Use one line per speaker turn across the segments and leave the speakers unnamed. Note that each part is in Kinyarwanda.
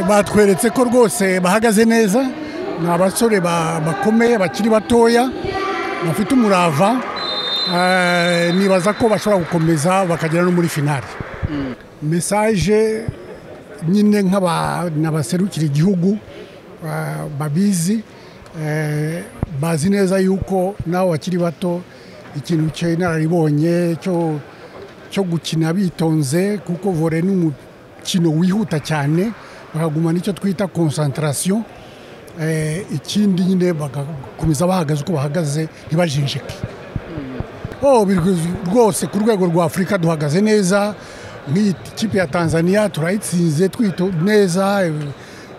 batweretse ko rwose bahagaze neza ni abasore bakomeye bakiri batoya bafite umurava nibaza ko bashobora gukomeza bakagera no muri finali mesaje nyine nk'abantu baserukira igihugu babizi bazi neza yuko nabo bakiri bato ikintu cy'inararibonye cyo gukina bitonze kuko vore ni umukino wihuta cyane bakagumana icyo twita konsantarasiyo ikindi nyine bagakomeza bahagaze uko bahagaze ntibajinjike rwose ku rwego rwa afurika duhagaze neza nk'iyi kipe ya tanzania turayitsinze twita neza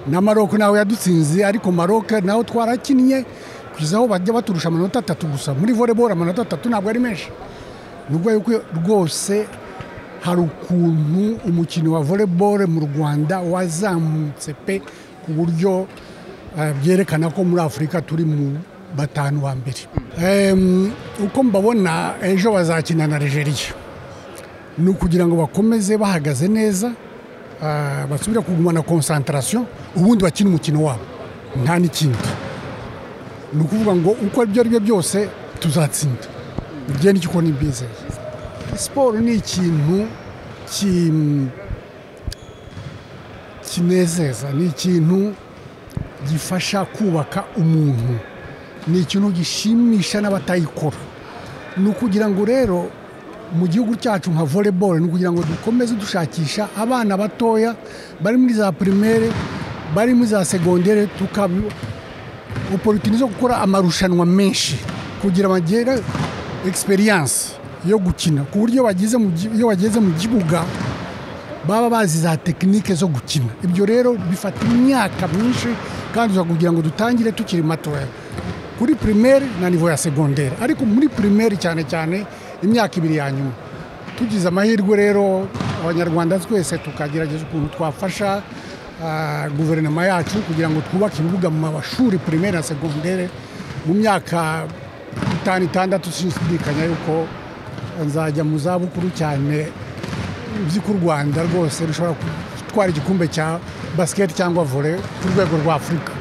na maroko nawe yadutsinze ariko maroko nawe twarakinnye kugeza aho bajya baturusha amanota atatu gusa muri voleboro amanota atatu ntabwo ari menshi nubwo yuko rwose hari ukuntu umukino wa voleboro mu rwanda wazamutse pe ku buryo byerekana ko muri afurika turi mu batanu wa mbere uko mbabona ejo bazakina na regeriya ni ukugira ngo bakomeze bahagaze neza basubire kugumana konsantarasiyo ubundi bakina umukino wabo nta n'ikindi ni ukuvuga ngo uko ibyo ari byo byose tuzatsinda igihe n'icyo ukora n'ibyizeye siporo ni ikintu kinezeza ni ikintu gifasha kubaka umuntu ni ikintu gishimisha n'abatayikora ni ukugira ngo rero mu gihugu cyacu nka voleboro ni ukugira ngo dukomeze dushakisha abana batoya bari muri za pirimere bari muri za segondere tukaba oporitini zo gukora amarushanwa menshi kugira bagere egisperiyanse yo gukina ku buryo iyo bageze mu kibuga baba bazi za tekinike zo gukina ibyo rero bifata imyaka myinshi kandi kugira ngo dutangire tukiri matoya kuri pirimere na nivo ya segonderi ariko muri pirimere cyane cyane imyaka ibiri ya nyuma tugize amahirwe rero abanyarwanda twese tukagerageza ukuntu twafasha guverinoma yacu kugira ngo twubake ibibuga mu mashuri pirimeri na segonderi mu myaka itanu itandatu sinshidikanya yuko nzajya mu zabukuru cyane uzi ko u rwanda rwose rushobora gutwara igikombe cya basiketi cyangwa vore ku rwego rwa afurika